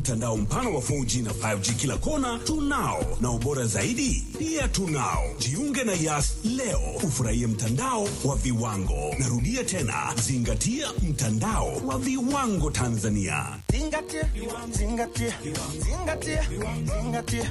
Mtandao mpana wa 4G na 5G kila kona tunao, na ubora zaidi pia tunao. Jiunge na Yas leo ufurahie mtandao wa viwango. Narudia tena, zingatia mtandao wa viwango Tanzania. Zingatia, zingatia, zingatia, zingatia.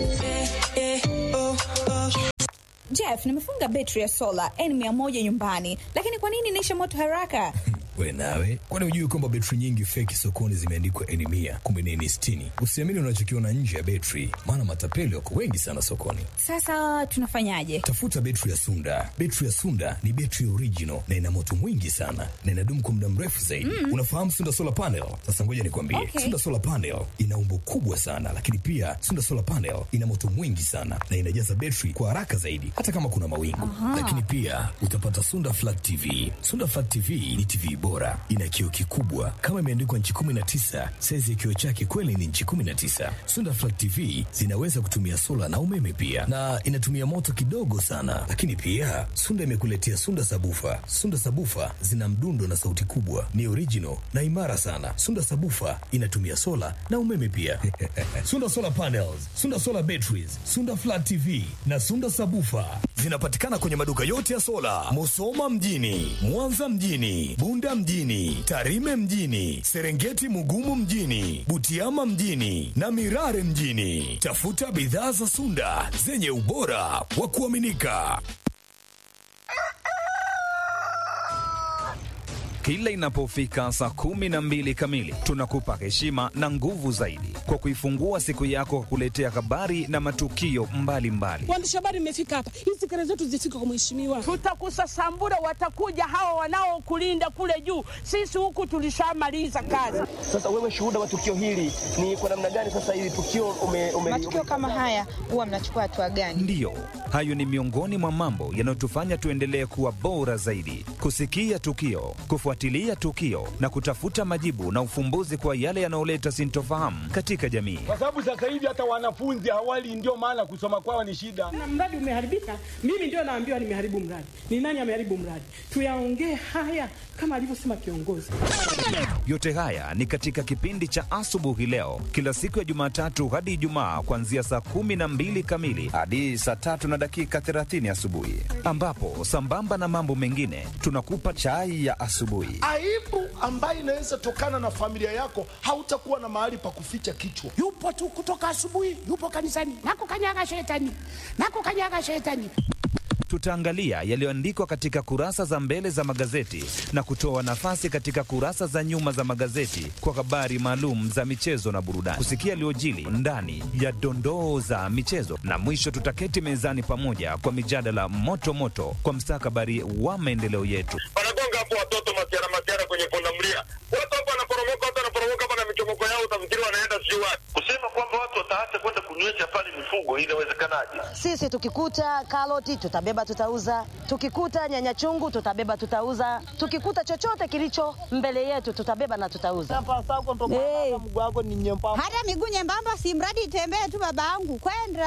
Jeff, nimefunga betri ya sola N100 nyumbani, lakini kwa nini inaisha moto haraka? We nawe, kwani hujui kwamba betri nyingi feki sokoni zimeandikwa N mia kumbe ni N sitini? Usiamini unachokiona nje ya betri, maana matapeli wako wengi sana sokoni. Sasa tunafanyaje? Tafuta betri ya Sunda. Betri ya Sunda ni betri original na ina moto mwingi sana na inadumu kwa muda mrefu zaidi. Mm. Unafahamu Sunda solar panel? Sasa ngoja nikwambie, Okay. Sunda solar panel ina umbo kubwa sana, lakini pia Sunda solar panel ina moto mwingi sana na inajaza betri kwa haraka zaidi, hata kama kuna mawingu. Lakini pia utapata Sunda flat TV. Sunda flat TV ni TV bora, ina kioo kikubwa kama imeandikwa nchi 19. Saizi ya kioo chake kweli ni nchi 19. Sunda flat TV zinaweza kutumia sola na umeme pia, na inatumia moto kidogo sana. Lakini pia Sunda imekuletea Sunda sabufa. Sunda sabufa zina mdundo na sauti kubwa, ni original na imara sana. Sunda sabufa inatumia sola na umeme pia. Sunda solar panels, Sunda solar batteries, Sunda flat TV na Sunda sabufa zinapatikana kwenye maduka yote ya sola, Musoma mjini, Mwanza mjini, Bunda mjini, Tarime mjini, Serengeti Mugumu mjini, Butiama mjini na Mirare mjini. Tafuta bidhaa za Sunda zenye ubora wa kuaminika. Kila inapofika saa kumi na mbili kamili tunakupa heshima na nguvu zaidi kwa kuifungua siku yako kwa kuletea habari na matukio mbalimbali. Waandishi habari mmefika hapa, hizi kelele zetu zifike kwa mheshimiwa. Tutakusasambura, watakuja hawa wanaokulinda kule juu. Sisi huku tulishamaliza kazi. Sasa wewe shuhuda wa tukio hili ni kwa namna gani? Sasa hili tukio ume, ume, Matukio kama haya huwa mnachukua hatua gani? Ndiyo, hayo ni miongoni mwa mambo yanayotufanya tuendelee kuwa bora zaidi, kusikia tukio, kufuatilia tukio na kutafuta majibu na ufumbuzi kwa yale yanayoleta sintofahamu katika jamii. kwa sababu sasa hivi hata wanafunzi hawali, ndio maana kusoma kwao ni shida. Na mradi umeharibika, mimi ndio naambiwa nimeharibu mradi. Ni nani ameharibu mradi? Tuyaongee haya kama alivyosema kiongozi. Yote haya ni katika kipindi cha asubuhi leo, kila siku ya Jumatatu hadi Ijumaa, kuanzia saa kumi na mbili kamili hadi saa tatu na dakika 30 asubuhi, ambapo sambamba na mambo mengine tunakupa chai ya asubuhi. aibu ambayo inaweza tokana na familia yako, hautakuwa na mahali pa kuficha kichwa. Yupo tu kutoka asubuhi, yupo kanisani, nakukanyaga shetani, nakukanyaga shetani. Tutaangalia yaliyoandikwa katika kurasa za mbele za magazeti na kutoa nafasi katika kurasa za nyuma za magazeti kwa habari maalum za michezo na burudani, kusikia yaliyojili ndani ya dondoo za michezo, na mwisho tutaketi mezani pamoja kwa mijadala moto moto kwa mstakabali wa maendeleo yetu. wanagonga hapo watoto masiara masiara kwenye pundamilia, watu hapo wanaporomoka, watu wanaporomoka hapa na michomoko yao, utafikiri wanaenda sijui wapi. Kusema kwamba watu wataacha kwenda kunywesha pale mifugo, inawezekanaje? Sisi tukikuta karoti tutabeba, tutauza. Tukikuta nyanya chungu tutabeba, tutauza. Tukikuta chochote kilicho mbele yetu tutabeba na tutauza. Hey. Hata miguu nyembamba, si mradi itembee tu, babangu kwenda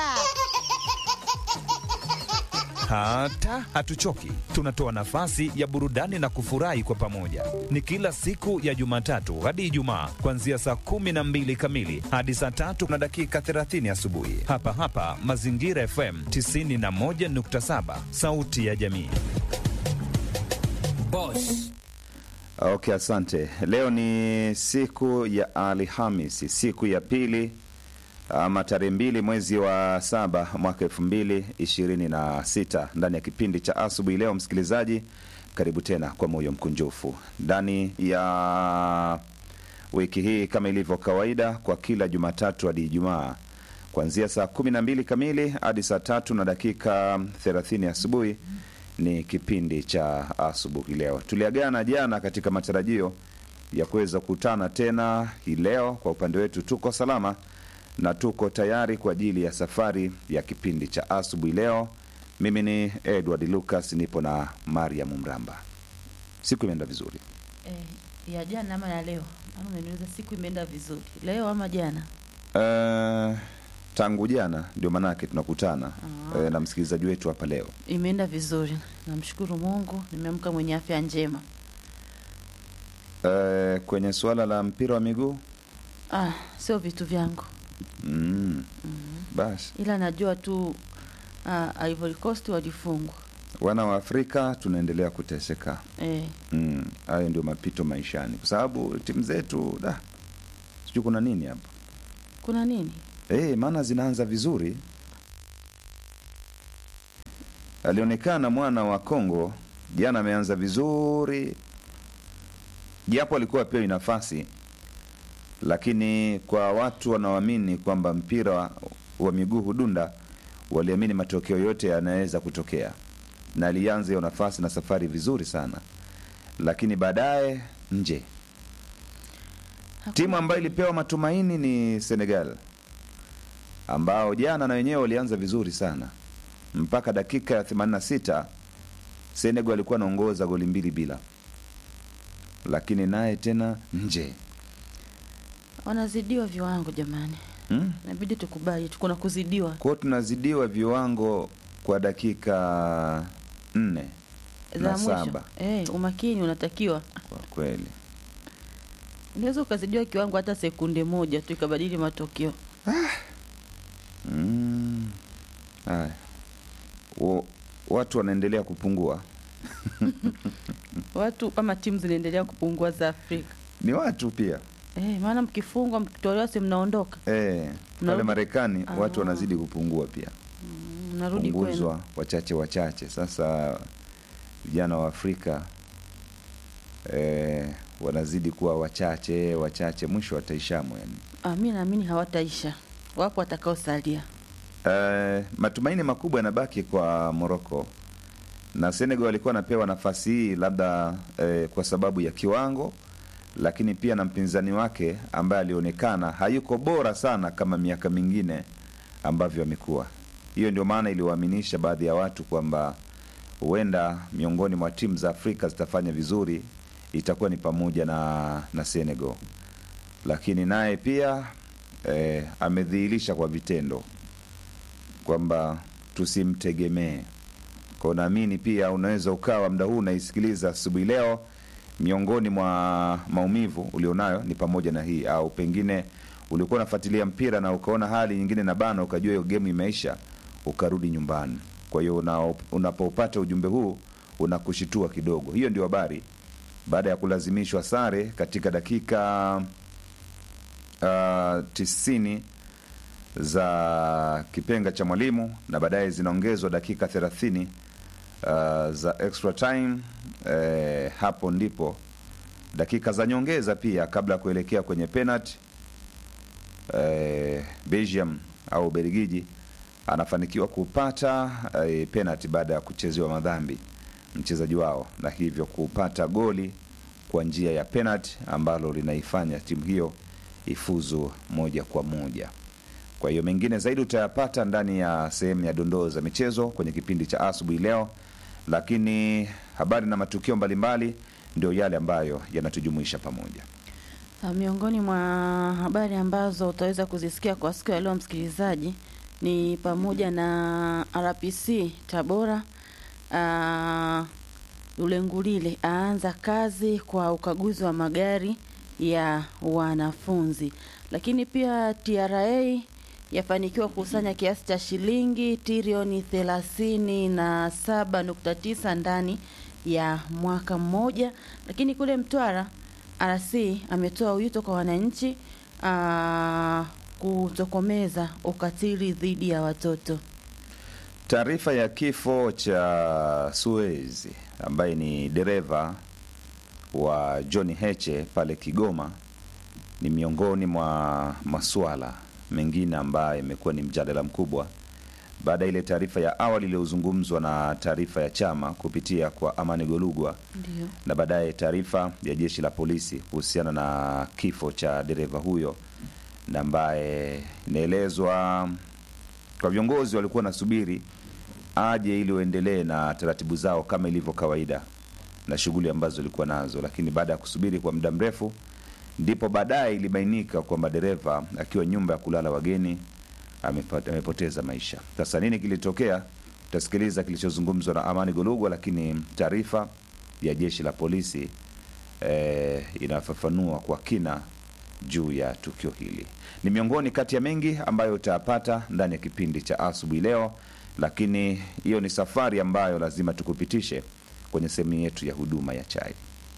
Hata hatuchoki, tunatoa nafasi ya burudani na kufurahi kwa pamoja. Ni kila siku ya Jumatatu hadi Ijumaa, kuanzia saa kumi na mbili kamili hadi saa tatu na dakika 30 asubuhi, hapa hapa Mazingira FM 91.7, sauti ya jamii. Boss. Okay, asante. Leo ni siku ya Alhamisi, siku ya pili ama tarehe mbili mwezi wa saba mwaka elfu mbili ishirini na sita ndani ya kipindi cha asubuhi leo. Msikilizaji, karibu tena kwa moyo mkunjufu ndani ya wiki hii, kama ilivyo kawaida, kwa kila Jumatatu hadi Ijumaa kuanzia saa kumi na mbili kamili hadi saa tatu na dakika thelathini asubuhi ni kipindi cha asubuhi leo. Tuliagana jana katika matarajio ya kuweza kukutana tena hii leo. Kwa upande wetu tuko salama na tuko tayari kwa ajili ya safari ya kipindi cha asubuhi leo. Mimi ni Edward Lucas, nipo na Mariam Mramba. Siku imeenda vizuri. Eh, ya jana ama ya leo? Ama umeniuliza siku imeenda vizuri leo ama jana? Uh, tangu jana ndio maanake tunakutana uh, na msikilizaji wetu hapa leo. Imeenda vizuri, namshukuru Mungu, nimeamka mwenye afya njema. Uh, kwenye suala la mpira wa miguu Ah, sio vitu vyangu, mm. Basi ila najua tu ah, Ivory Coast walifungwa wana wa Afrika tunaendelea kuteseka. eh. Mm, hayo ndio mapito maishani, kwa sababu timu zetu da, sijui kuna nini hapa Kuna nini? eh, maana zinaanza vizuri. Alionekana mwana wa Kongo jana ameanza vizuri, japo alikuwa apewi nafasi, lakini kwa watu wanaoamini kwamba mpira wa, wa miguu hudunda, waliamini matokeo yote yanaweza kutokea, na alianza hiyo nafasi na safari vizuri sana, lakini baadaye nje. Timu ambayo ilipewa matumaini ni Senegal ambao jana na wenyewe walianza vizuri sana mpaka dakika ya 86 Senegal alikuwa anaongoza goli mbili bila, lakini naye tena nje. Wanazidiwa viwango jamani, Hmm? inabidi tukubali tu kuna kuzidiwa Kwa hiyo tunazidiwa viwango kwa dakika nne za na mwisho. saba Eh, umakini unatakiwa. kwa kweli. Unaweza ukazidiwa kiwango hata sekunde moja tu ikabadili matokeo. Mm. Haya. Wa- Watu wanaendelea kupungua, Watu ama timu zinaendelea kupungua za Afrika. ni watu pia Eh, maana mkifungwa mkitolewa si mnaondoka. eh, pale Mnarudi- Marekani Ah. watu wanazidi kupungua pia Mnarudi kwenu. punguzwa wachache wachache. Sasa vijana wa Afrika eh, wanazidi kuwa wachache wachache, mwisho wataishamo yani. Ah, mi naamini hawataisha. Wapo watakaosalia. Eh, matumaini makubwa yanabaki kwa Morocco na Senegal walikuwa wanapewa nafasi hii labda eh, kwa sababu ya kiwango, lakini pia na mpinzani wake ambaye alionekana hayuko bora sana kama miaka mingine ambavyo amekuwa. Hiyo ndio maana iliwaaminisha baadhi ya watu kwamba huenda miongoni mwa timu za Afrika zitafanya vizuri, itakuwa ni pamoja na, na Senegal, lakini naye pia eh, amedhihirisha kwa vitendo kwamba tusimtegemee. Kwa naamini pia unaweza ukawa mda huu unaisikiliza asubuhi leo, miongoni mwa maumivu ulionayo ni pamoja na hii, au pengine ulikuwa unafuatilia mpira na ukaona hali nyingine na bana, ukajua hiyo gemu imeisha, ukarudi nyumbani. Kwa hiyo una, unapopata ujumbe huu unakushitua kidogo. Hiyo ndio habari baada ya kulazimishwa sare katika dakika uh, tisini za kipenga cha mwalimu na baadaye zinaongezwa dakika 30 uh, za extra time eh, hapo ndipo dakika za nyongeza pia kabla ya kuelekea kwenye penalty eh, Belgium au Belgiji anafanikiwa kupata eh, penalty baada ya kuchezewa madhambi mchezaji wao na hivyo kupata goli kwa njia ya penalty ambalo linaifanya timu hiyo ifuzu moja kwa moja. Kwa hiyo mengine zaidi utayapata ndani ya sehemu ya dondoo za michezo kwenye kipindi cha asubuhi leo, lakini habari na matukio mbalimbali ndio yale ambayo yanatujumuisha pamoja. Ah, Miongoni mwa habari ambazo utaweza kuzisikia kwa siku ya leo msikilizaji ni pamoja na RPC Tabora uh, Ulengulile aanza kazi kwa ukaguzi wa magari ya wanafunzi, lakini pia TRA yafanikiwa kukusanya kiasi cha shilingi trilioni thelathini na saba nukta tisa ndani ya mwaka mmoja. Lakini kule Mtwara RC ametoa wito kwa wananchi ah, kutokomeza ukatili dhidi ya watoto. Taarifa ya kifo cha Suez ambaye ni dereva wa John Heche pale Kigoma ni miongoni mwa masuala mengine ambayo imekuwa ni mjadala mkubwa baada ya ile taarifa ya awali iliyozungumzwa na taarifa ya chama kupitia kwa Amani Golugwa Ndio. na baadaye taarifa ya jeshi la polisi kuhusiana na kifo cha dereva huyo na ambaye inaelezwa kwa viongozi walikuwa nasubiri aje ili waendelee na taratibu zao kama ilivyo kawaida na shughuli ambazo walikuwa nazo, lakini baada ya kusubiri kwa muda mrefu ndipo baadaye ilibainika kwamba dereva akiwa nyumba ya kulala wageni amepata, amepoteza maisha. Sasa nini kilitokea? Utasikiliza kilichozungumzwa na Amani Golugwa, lakini taarifa ya jeshi la polisi eh, inafafanua kwa kina juu ya tukio hili. Ni miongoni kati ya mengi ambayo utayapata ndani ya kipindi cha asubuhi leo, lakini hiyo ni safari ambayo lazima tukupitishe kwenye sehemu yetu ya huduma ya chai.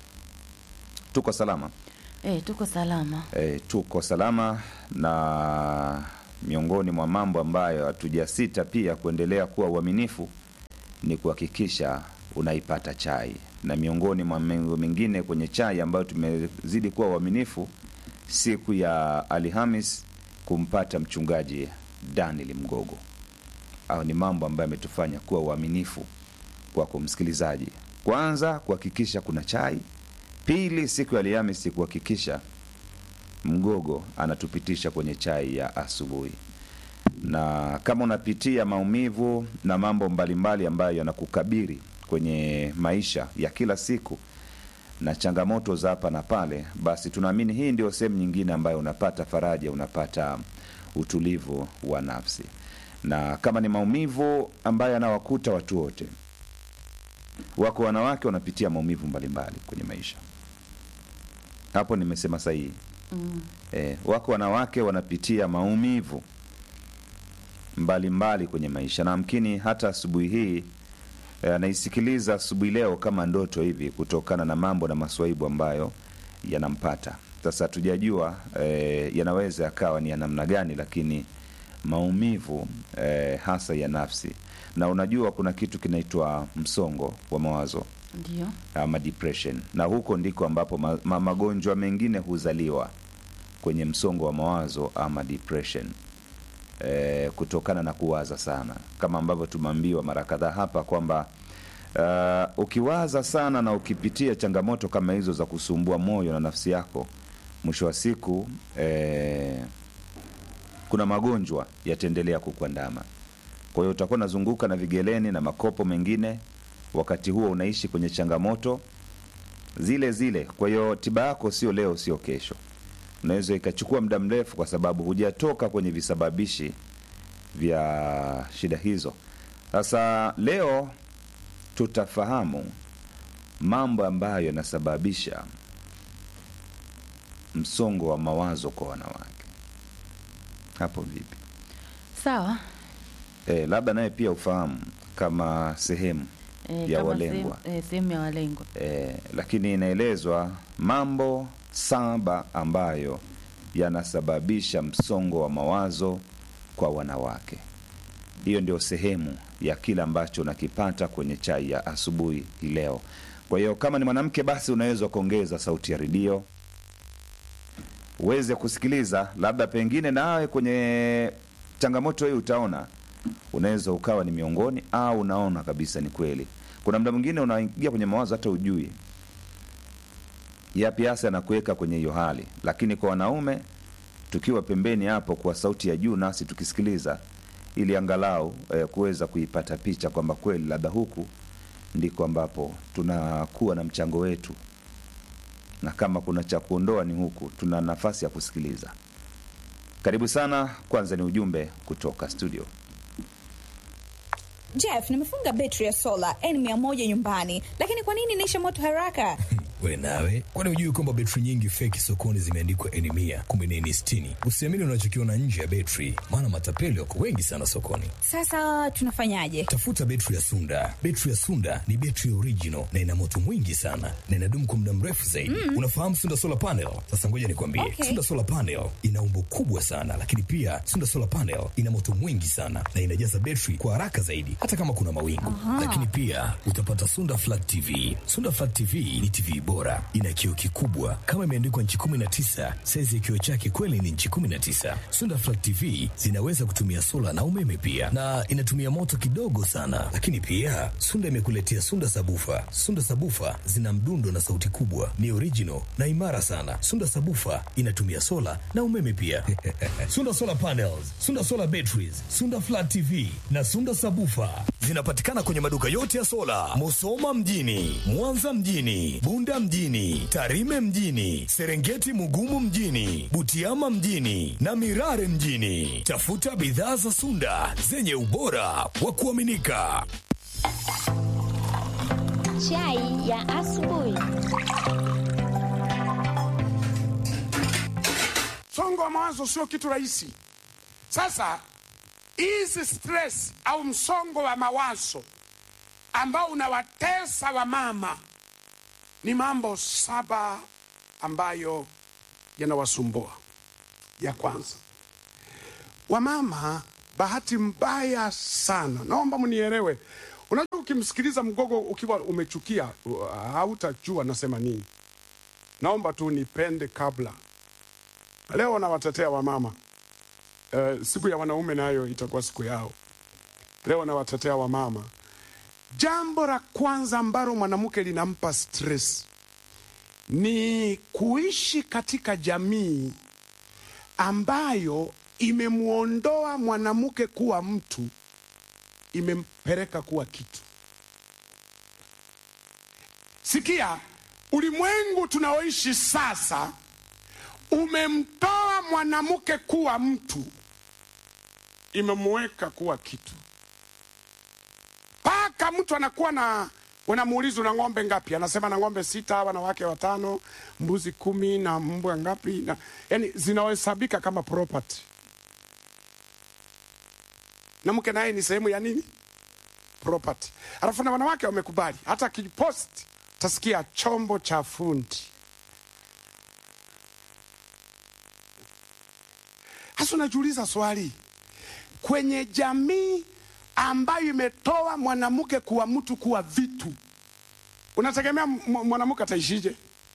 Tuko salama Eh, tuko salama. e, tuko salama na miongoni mwa mambo ambayo hatujasita pia kuendelea kuwa uaminifu ni kuhakikisha unaipata chai, na miongoni mwa mambo mengine kwenye chai ambayo tumezidi kuwa uaminifu, siku ya Alhamis kumpata mchungaji Daniel Mgogo. Au ni mambo ambayo yametufanya kuwa uaminifu kwako msikilizaji. Kwanza kuhakikisha kuna chai, pili siku ya Alhamisi kuhakikisha Mgogo anatupitisha kwenye chai ya asubuhi. Na kama unapitia maumivu na mambo mbalimbali ambayo yanakukabiri kwenye maisha ya kila siku na changamoto za hapa na pale, basi tunaamini hii ndio sehemu nyingine ambayo unapata faraja, unapata utulivu wa nafsi. Na kama ni maumivu ambayo yanawakuta watu wote, wako wanawake wanapitia maumivu mbalimbali kwenye maisha. Hapo nimesema sahihi. Mm. E, wako wanawake wanapitia maumivu mbalimbali mbali kwenye maisha, na amkini hata asubuhi hii e, anaisikiliza asubuhi leo kama ndoto hivi, kutokana na mambo na maswaibu ambayo yanampata. Sasa hatujajua e, yanaweza yakawa ni ya namna gani, lakini maumivu e, hasa ya nafsi, na unajua kuna kitu kinaitwa msongo wa mawazo Ndio. ama depression, na huko ndiko ambapo ma, ma, magonjwa mengine huzaliwa kwenye msongo wa mawazo ama depression e, kutokana na kuwaza sana, kama ambavyo tumeambiwa mara kadhaa hapa kwamba uh, ukiwaza sana na ukipitia changamoto kama hizo za kusumbua moyo na nafsi yako, mwisho wa siku e, kuna magonjwa yataendelea kukuandama. Kwa hiyo utakuwa unazunguka na vigeleni na makopo mengine, wakati huo unaishi kwenye changamoto zile zile. Kwa hiyo tiba yako sio leo, sio kesho, unaweza ikachukua muda mrefu, kwa sababu hujatoka kwenye visababishi vya shida hizo. Sasa leo tutafahamu mambo ambayo yanasababisha msongo wa mawazo kwa wanawake. Hapo vipi? Sawa. E, labda naye pia ufahamu kama sehemu Eh, ya kama walengwa sehemu- eh, sehemu ya walengwa. e, lakini inaelezwa mambo saba ambayo yanasababisha msongo wa mawazo kwa wanawake. Hiyo ndio sehemu ya kile ambacho unakipata kwenye chai ya asubuhi hii leo. Kwa hiyo kama ni mwanamke, basi unaweza kuongeza sauti ya redio uweze kusikiliza, labda pengine nawe kwenye changamoto hii utaona unaweza ukawa ni miongoni au unaona kabisa ni kweli. Kuna muda mwingine unaingia kwenye mawazo hata ujui yapi hasa anakuweka kwenye hiyo hali, lakini kwa wanaume tukiwa pembeni hapo kwa sauti ya juu, nasi tukisikiliza, ili angalau eh, kuweza kuipata picha kwamba kweli labda huku ndiko ambapo tunakuwa na mchango wetu, na kama kuna cha kuondoa ni huku, tuna nafasi ya kusikiliza. Karibu sana. Kwanza ni ujumbe kutoka studio. Jeff, nimefunga betri ya sola N100 nyumbani, lakini kwa nini inaisha moto haraka? We nawe, kwani hujui kwamba betri nyingi feki sokoni zimeandikwa N mia kumi na nne sitini? Usiamini unachokiona nje ya betri, maana matapeli wako wengi sana sokoni. Sasa tunafanyaje? Tafuta betri ya Sunda. Betri ya Sunda ni betri original na ina moto mwingi sana na inadumu kwa muda mrefu zaidi. Mm. Unafahamu Sunda solar panel? Sasa ngoja nikwambie, Okay. Sunda solar panel ina umbo kubwa sana, lakini pia Sunda solar panel ina moto mwingi sana na inajaza betri kwa haraka zaidi, hata kama kuna mawingu. Aha. Lakini pia utapata Sunda flat TV. Sunda flat TV ni TV bora, ina kioo kikubwa kama imeandikwa nchi 19. Saizi ya kioo chake kweli ni nchi 19. Sunda flat TV zinaweza kutumia sola na umeme pia, na inatumia moto kidogo sana. Lakini pia Sunda imekuletea Sunda sabufa. Sunda sabufa zina mdundo na sauti kubwa, ni original na imara sana. Sunda sabufa inatumia sola na umeme pia. Sunda solar panels, Sunda solar batteries, Sunda flat TV na Sunda sabufa zinapatikana kwenye maduka yote ya sola, Musoma mjini, Mwanza mjini, Bunda mjini, Tarime mjini, Serengeti Mugumu mjini, Butiama mjini na Mirare mjini. Tafuta bidhaa za Sunda zenye ubora wa kuaminika. Chai ya asubuhi. wa mawazo sio kitu rahisi. Sasa hizi stress au msongo wa mawazo ambao unawatesa wamama ni mambo saba ambayo yanawasumbua. Ya kwanza, wamama, bahati mbaya sana, naomba mnielewe. Unajua, ukimsikiliza mgogo ukiwa umechukia, uh, hautajua nasema nini. Naomba tu nipende kabla. Leo nawatetea wamama. Uh, siku ya wanaume nayo itakuwa siku yao. Leo nawatetea wamama. Jambo la kwanza ambalo mwanamke linampa stress ni kuishi katika jamii ambayo imemwondoa mwanamke kuwa mtu, imempeleka kuwa kitu. Sikia, ulimwengu tunaoishi sasa umemtoa mwanamke kuwa mtu, imemweka kuwa kitu. Mpaka mtu anakuwa na unamuuliza una ng'ombe ngapi? Anasema na ng'ombe sita, wanawake watano, mbuzi kumi na mbwa ngapi? Na, yani zinahesabika kama property. Na mke naye ni sehemu ya nini? Property. Alafu na wanawake wamekubali, hata akipost tasikia chombo cha fundi. Hasa unajiuliza swali, kwenye jamii ambayo imetoa mwanamke kuwa mtu kuwa vitu, unategemea m- mwanamke ataishije?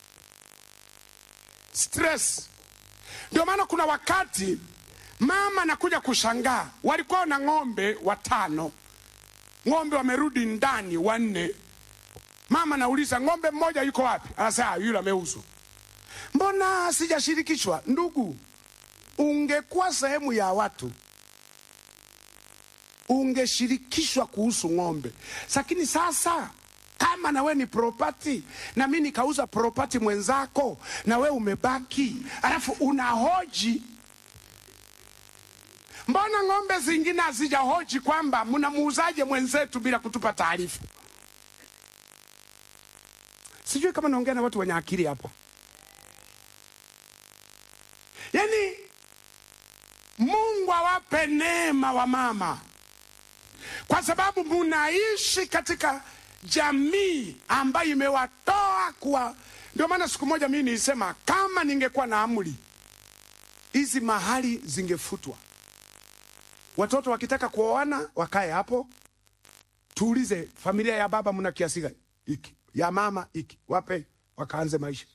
Stress. Ndio maana kuna wakati mama nakuja kushangaa, walikuwa na ng'ombe watano, ng'ombe wamerudi ndani wanne. Mama nauliza ng'ombe mmoja yuko wapi? Anasema "Ah, yule ameuzwa. Mbona sijashirikishwa? Ndugu, ungekuwa sehemu ya watu ungeshirikishwa kuhusu ng'ombe. Lakini sasa kama na we ni propati na mi nikauza propati mwenzako na we umebaki, alafu unahoji mbona ng'ombe zingine hazijahoji kwamba mnamuuzaje mwenzetu bila kutupa taarifa? Sijui kama naongea na watu wenye akili hapa. Yani Mungu awape neema wa mama, kwa sababu munaishi katika jamii ambayo imewatoa kuwa. Ndio maana siku moja mimi nilisema kama ningekuwa na amri hizi mahali zingefutwa. Watoto wakitaka kuoana wakae hapo, tuulize familia ya baba mna kiasi gani? Iki ya mama iki, wape wakaanze maisha.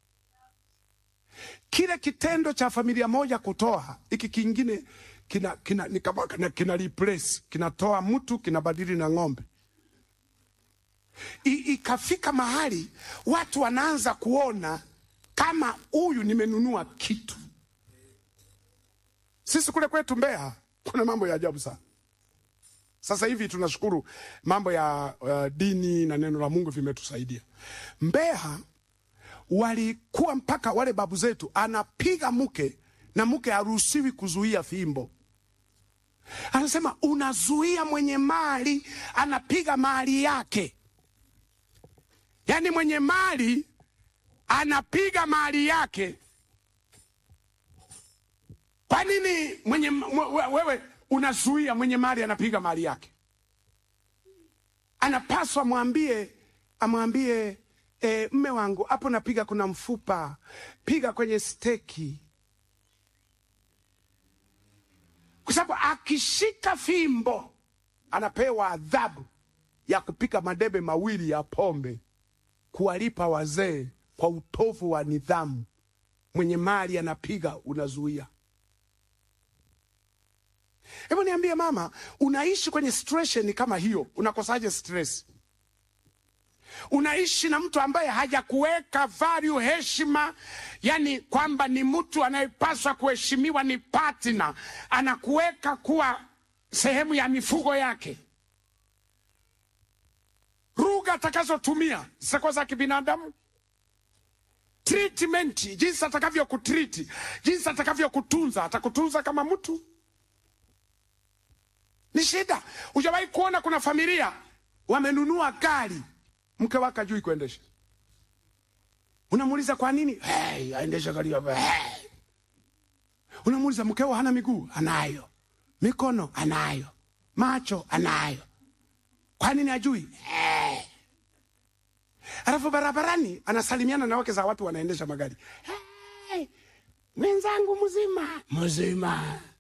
Kile kitendo cha familia moja kutoa hiki kingine kina, kina, ni kama kina, kina replace kinatoa mtu kinabadili na ng'ombe. I, ikafika mahali watu wanaanza kuona kama huyu nimenunua kitu. Sisi kule kwetu Mbeya kuna mambo ya ajabu sana. Sasa hivi tunashukuru mambo ya uh, dini na neno la Mungu vimetusaidia. Mbeya walikuwa mpaka wale babu zetu anapiga mke na mke haruhusiwi kuzuia fimbo. Anasema unazuia mwenye mali anapiga mali yake, yaani mwenye mali anapiga mali yake. Kwa nini mwenye mwe- wewe unazuia mwenye mali anapiga mali yake? Anapaswa mwambie, amwambie e, mme wangu hapo napiga kuna mfupa, piga kwenye steki, kwa sababu akishika fimbo anapewa adhabu ya kupika madebe mawili ya pombe, kuwalipa wazee kwa utovu wa nidhamu. Mwenye mali anapiga, unazuia. Hebu niambie mama, unaishi kwenye situation kama hiyo, unakosaje stress? Unaishi na mtu ambaye hajakuweka value, heshima, yani kwamba ni mtu anayepaswa kuheshimiwa, ni partner, anakuweka kuwa sehemu ya mifugo yake. Lugha atakazotumia zitakuwa za kibinadamu treatment, jinsi atakavyokutriti, jinsi atakavyokutunza, atakutunza kama mtu. Ni shida. Hujawahi kuona kuna familia wamenunua gari, mke wake hajui kuendesha. Unamuuliza kwa nini? Hey, aendesha gari ya hey. Unamuuliza mkeo hana miguu? Anayo. Mikono anayo. Macho anayo. Kwa nini ajui? Eh. Alafu barabarani anasalimiana na wake za watu wanaendesha magari. Hey, mwenzangu mzima mzima